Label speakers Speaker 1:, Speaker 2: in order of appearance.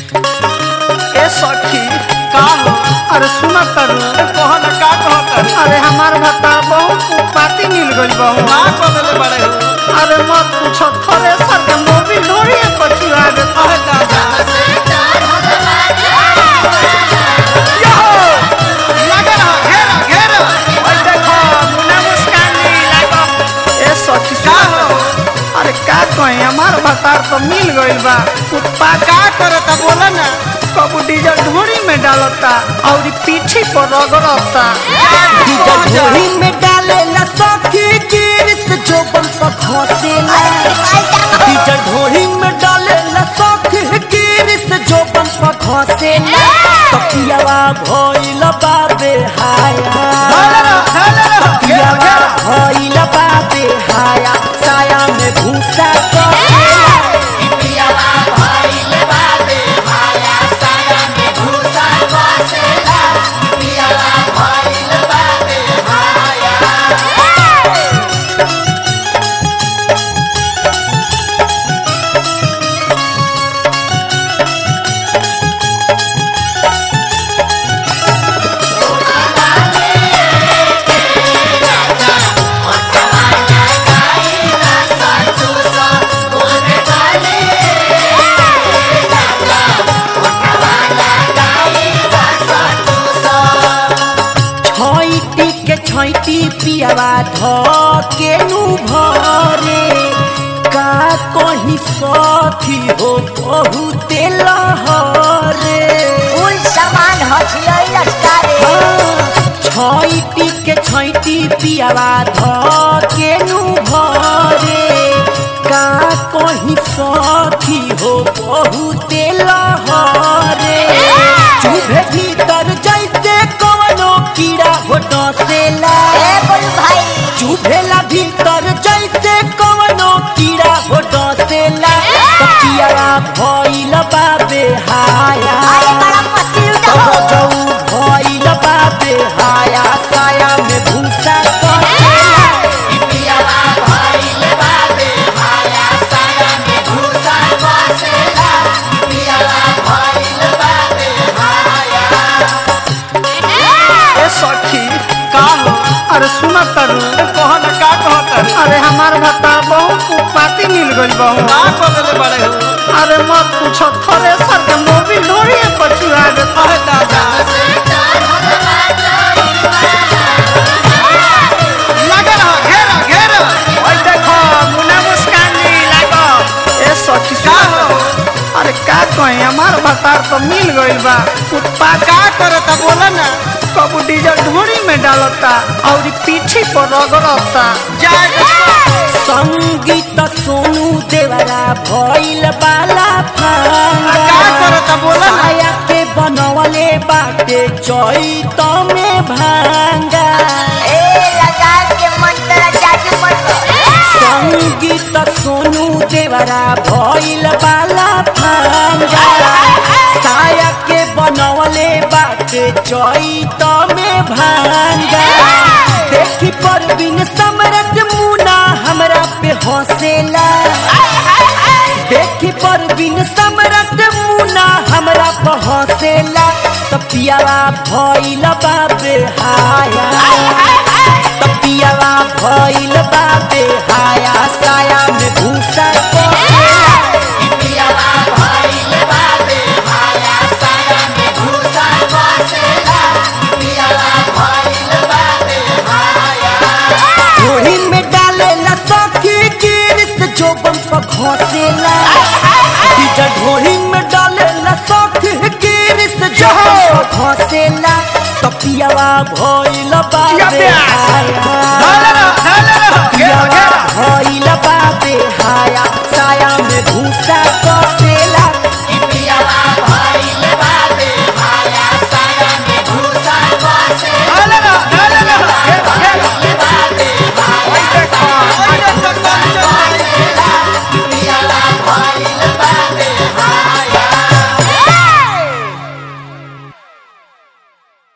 Speaker 1: ए सखी
Speaker 2: का हो
Speaker 1: अरे सुना करू
Speaker 2: कह ना का कहत
Speaker 1: अरे हमार भत्ता बहुत पाती मिल गई बहु
Speaker 2: का बदले बड़े हो
Speaker 1: अरे मत पूछो थ्रेसर के मोबिल ढोरी पर चुरा दे
Speaker 2: अरे दादा लगे रहो घेरा घेरा
Speaker 1: और देखो मुन्ना मुस्कान नहीं लागो ए सखी
Speaker 2: का
Speaker 1: सुना
Speaker 2: हो
Speaker 1: अरे का कहीं हमार भत्ता तो मिल गई बा कुत्ता
Speaker 2: का करत बोला ना
Speaker 1: कबू डीजल ढोरी में डालता और पीठी पर रगड़ता
Speaker 2: डीजल
Speaker 3: ढोरी में डाले ला सखी गिरिस जो बम पर घोसे ला डीजल ढोरी में डाले ला सखी गिरिस जो बम पर घोसे ला तकियावा भइल बाबे हाया तकियावा भइल बाबे हाया साया में भूसा कसेला छैटी के छैटी पियावा ध के नु भरे का कहीं सखी हो बहुते लहरे
Speaker 4: कुल सामान हथियाई लटकारे
Speaker 3: छैटी के छैटी पियावा ध के नु भरे का कहीं सखी हो बहुते लहरे चुभे भीतर जैसे कवनो कीड़ा हो डसेला
Speaker 4: ए बोल भाई
Speaker 3: चुभेला भीतर जैसे कवनो कीड़ा हो डसेला तकियावा भइल बाबे हाया
Speaker 4: अरे बड़ा पति
Speaker 3: तब
Speaker 4: उठो
Speaker 3: जऊ भइल बाबे हाया साया में भूसा कसेला
Speaker 1: ए सखी
Speaker 2: का हो
Speaker 1: अरे सुना करू
Speaker 2: कह ना का कहत
Speaker 1: अरे हमार भत्ता बहुत पाती मिल गई बहु
Speaker 2: का बदले बड़े हो
Speaker 1: अरे मत पूछो थ्रेसर के मोबिल ढोरी पर चुरा दे
Speaker 2: अरे दादा लगे रहो घेरा घेरा
Speaker 1: और देखो मुन्ना मुस्कान नहीं लागो ए सखी
Speaker 2: का
Speaker 1: सुना
Speaker 2: हो
Speaker 1: अरे का कहीं हमार भत्ता तो मिल गई बा कुत्ता
Speaker 2: का करत बोला ना
Speaker 1: कबू डीजल ढोरी में डालता और पीठी पर रगड़ता
Speaker 2: जाए तो
Speaker 3: संगीत सोनू देवरा भइल बाला फांगा
Speaker 2: का करत बोला ना
Speaker 3: साया के बनवले बाटे चैत में भांगा
Speaker 4: ए लगा के मंत्र जादू मंत्र
Speaker 3: संगीत सोनू देवरा भइल बाला फांगा साया के बनवले बाटे चैत में भांगा देखी पर बिन समरत मुना हमरा पे हंसेला देखी पर बिन समरत मुना हमरा पे हंसेला तपियावा भइल बाबे हाया तपियावा भइल बाबे हाया साया में भूसा कसेला ढोरी में डाले ला सखी गिरिस जो बम पर घोसेला डीजल ढोरी में डाले ला सखी गिरिस जो बम पर घोसेला तपियावा भइल बाबे
Speaker 1: प्यास।
Speaker 3: हाया